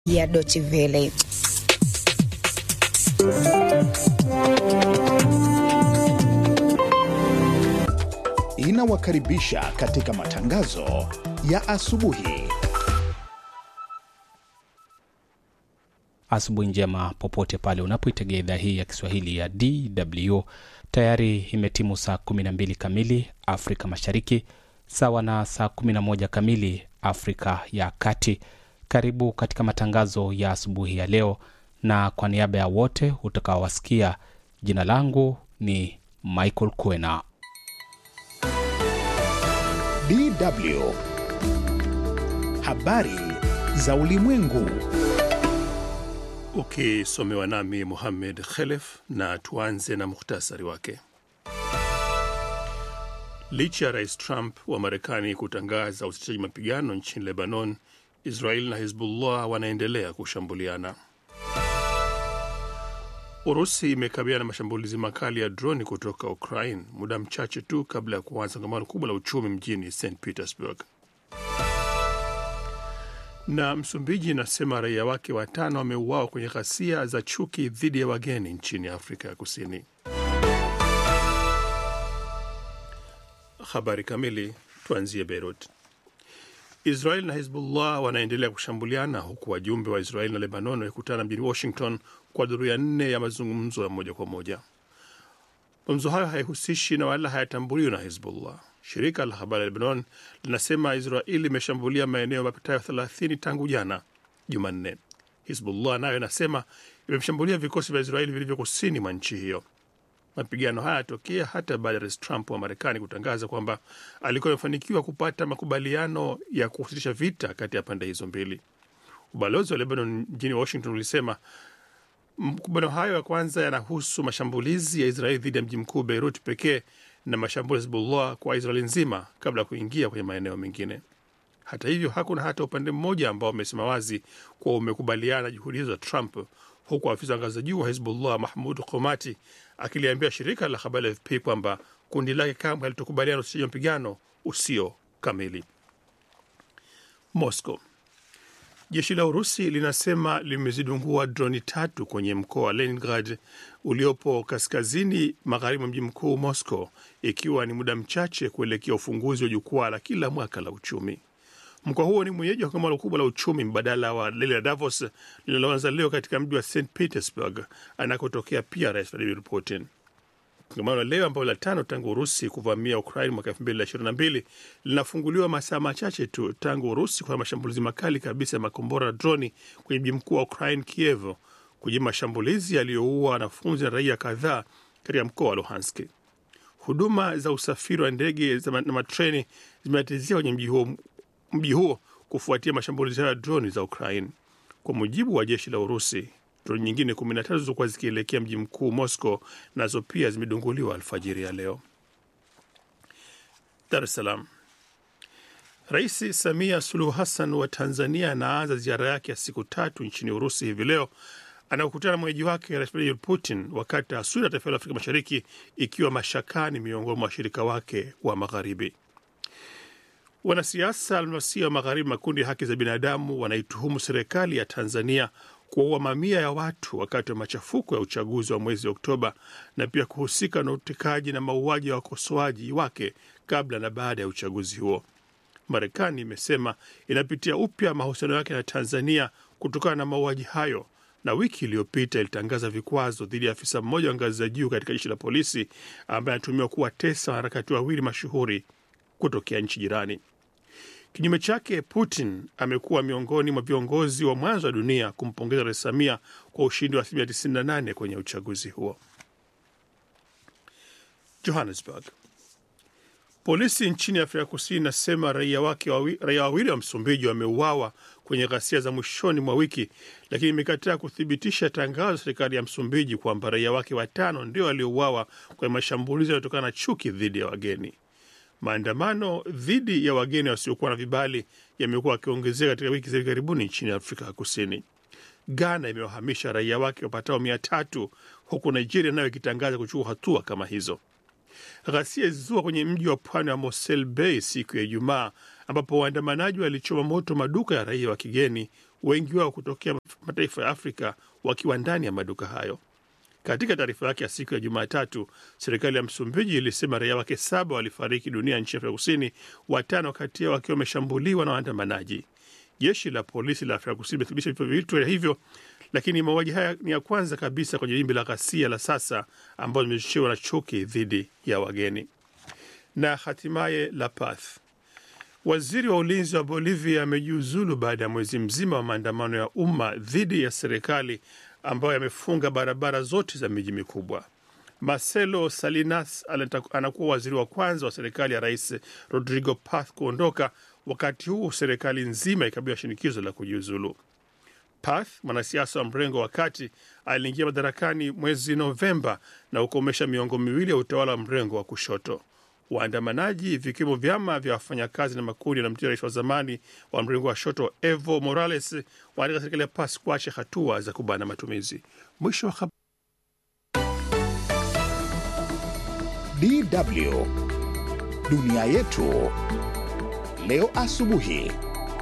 ya Deutsche Welle. Inawakaribisha katika matangazo ya asubuhi. Asubuhi njema popote pale unapoitegea idhaa hii ya Kiswahili ya DW. Tayari imetimu saa 12 kamili Afrika Mashariki, sawa na saa 11 kamili Afrika ya Kati. Karibu katika matangazo ya asubuhi ya leo, na kwa niaba ya wote utakaowasikia, jina langu ni Michael Kwena. DW habari za ulimwengu. Ukisomewa nami Muhammed Khelef, na tuanze na muhtasari wake. Licha ya rais Trump wa Marekani kutangaza usitishaji mapigano nchini Lebanon, Israel na Hezbollah wanaendelea kushambuliana. Urusi imekabiliana na mashambulizi makali ya droni kutoka Ukraine muda mchache tu kabla ya kuanza kongamano kubwa la uchumi mjini St Petersburg. Na Msumbiji inasema raia wake watano wameuawa kwenye ghasia za chuki dhidi ya wageni nchini Afrika ya Kusini. Habari kamili, tuanzie Beirut. Israel na Hezbollah wanaendelea kushambuliana huku wajumbe wa Israel na Lebanon wakikutana mjini Washington kwa duru ya nne ya mazungumzo ya moja kwa moja. Mazungumzo hayo haihusishi na wala hayatambuliwi na Hezbollah. Shirika la habari la Lebanon linasema Israeli imeshambulia maeneo mapitayo 30 tangu jana Jumanne. Hizbullah nayo inasema imeshambulia vikosi vya Israeli vilivyo kusini mwa nchi hiyo. Mapigano haya yatokea hata baada ya rais Trump wa Marekani kutangaza kwamba alikuwa amefanikiwa kupata makubaliano ya kusitisha vita kati ya pande hizo mbili. Ubalozi wa Lebanon mjini Washington ulisema makubaliano hayo ya kwanza yanahusu mashambulizi ya Israeli dhidi ya mji mkuu Beirut pekee na mashambulizi ya Hezbollah kwa Israeli nzima kabla ya kuingia kwenye maeneo mengine. Hata hivyo, hakuna hata upande mmoja ambao umesema wazi kuwa umekubaliana juhudi hizo za Trump, huku afisa wa ngazi za juu wa Hezbollah Mahmud Komati akiliambia shirika la habari la AFP kwamba kundi lake kamwe halitokubaliana usitishaji mapigano usio kamili. Moscow. Jeshi la Urusi linasema limezidungua droni tatu kwenye mkoa wa Leningrad uliopo kaskazini magharibi mwa mji mkuu Moscow, ikiwa ni muda mchache kuelekea ufunguzi wa jukwaa la kila mwaka la uchumi. Mkoa huo ni mwenyeji wa kongamano kubwa la uchumi mbadala wa lile la Davos linaloanza leo katika mji wa St Petersburg anakotokea pia Rais Vladimir Putin. Kongamano la leo ambalo la tano tangu Urusi kuvamia Ukraine mwaka elfu mbili na ishirini na mbili linafunguliwa masaa machache tu tangu Urusi kwa mashambulizi makali kabisa ya makombora na droni kwenye mji mkuu wa Ukraine, Kiev, kujibu mashambulizi yaliyoua wanafunzi na raia kadhaa katika mkoa wa Luhansk. Huduma za usafiri wa ndege na matreni zimetatizia kwenye mji huo, mji huo kufuatia mashambulizi hayo ya droni za Ukraine. Kwa mujibu wa jeshi la Urusi, droni nyingine 13 zilizokuwa zikielekea mji mkuu Moscow nazo pia zimedunguliwa alfajiri ya leo. Dar es Salaam. Rais Samia Suluhu Hassan wa Tanzania anaanza ziara yake ya siku tatu nchini Urusi hivi leo anaokutana na mwenyeji wake Rais Vladimir Putin, wakati taswira ya taifa la Afrika Mashariki ikiwa mashakani miongoni mwa washirika wake wa Magharibi. Wanasiasa almasia wa Magharibi, makundi ya haki za binadamu wanaituhumu serikali ya Tanzania kuwaua mamia ya watu wakati wa machafuko ya uchaguzi wa mwezi Oktoba na pia kuhusika na utekaji na mauaji ya wakosoaji wake kabla na baada ya uchaguzi huo. Marekani imesema inapitia upya mahusiano yake na Tanzania kutokana na mauaji hayo, na wiki iliyopita ilitangaza vikwazo dhidi ya afisa mmoja wa ngazi za juu katika jeshi la polisi ambaye anatumiwa kuwatesa wanaharakati wawili mashuhuri kutokea nchi jirani. Kinyume chake, Putin amekuwa miongoni mwa viongozi wa mwanzo wa dunia kumpongeza Rais Samia kwa ushindi wa asilimia 98 kwenye uchaguzi huo. Johannesburg. Polisi nchini Afrika Kusini inasema raia wake wawi, raia wawili wa Msumbiji wameuawa kwenye ghasia za mwishoni mwa wiki, lakini imekataa kuthibitisha tangazo la serikali ya Msumbiji kwamba raia wake watano ndio waliouawa kwenye mashambulizi yanayotokana na chuki dhidi ya wageni. Maandamano dhidi ya wageni wasiokuwa na vibali yamekuwa yakiongezeka katika wiki za hivi karibuni nchini Afrika ya Kusini. Ghana imewahamisha raia wake wapatao mia tatu huku Nigeria nayo ikitangaza kuchukua hatua kama hizo. Ghasia zilizua kwenye mji wa pwani wa Mosel Bay siku ya Ijumaa, ambapo waandamanaji walichoma moto maduka ya raia wa kigeni wengi wao kutokea mataifa ya Afrika wakiwa ndani ya maduka hayo. Katika taarifa yake ya siku ya Jumatatu, serikali ya Msumbiji ilisema raia wake saba walifariki dunia nchi ya Afrika Kusini, watano kati yao wakiwa wameshambuliwa na waandamanaji. Jeshi la polisi la Afrika Kusini limethibitisha vifo vitwa hivyo, lakini mauaji haya ni ya kwanza kabisa kwenye wimbi la ghasia la sasa ambayo limechochewa na chuki dhidi ya wageni. Na hatimaye La Paz, waziri wa ulinzi wa Bolivia amejiuzulu baada ya mwezi mzima wa maandamano ya umma dhidi ya serikali ambayo yamefunga barabara zote za miji mikubwa. Marcelo Salinas anakuwa waziri wa kwanza wa serikali ya Rais Rodrigo Paz kuondoka, wakati huu serikali nzima ikabiliwa shinikizo la kujiuzulu. Paz, mwanasiasa wa mrengo wa kati, aliingia madarakani mwezi Novemba na kukomesha miongo miwili ya utawala wa mrengo wa kushoto. Waandamanaji vikiwemo vyama vya wafanyakazi na makundi yanamtia rais wa zamani wa mrengo wa shoto Evo Morales wanataka serikali ya Paz kuacha hatua za kubana matumizi. Mwisho wa habari. DW dunia yetu leo asubuhi.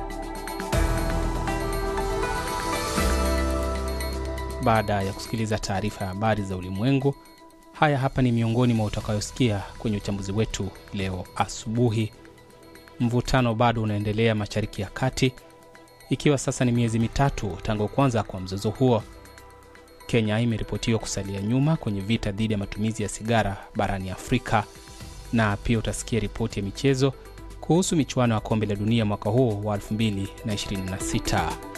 Baada ya kusikiliza taarifa ya habari za ulimwengu, haya hapa ni miongoni mwa utakayosikia kwenye uchambuzi wetu leo asubuhi. Mvutano bado unaendelea Mashariki ya Kati, ikiwa sasa ni miezi mitatu tangu kuanza kwa mzozo huo. Kenya imeripotiwa kusalia nyuma kwenye vita dhidi ya matumizi ya sigara barani Afrika, na pia utasikia ripoti ya michezo kuhusu michuano ya kombe la dunia mwaka huo wa 2026.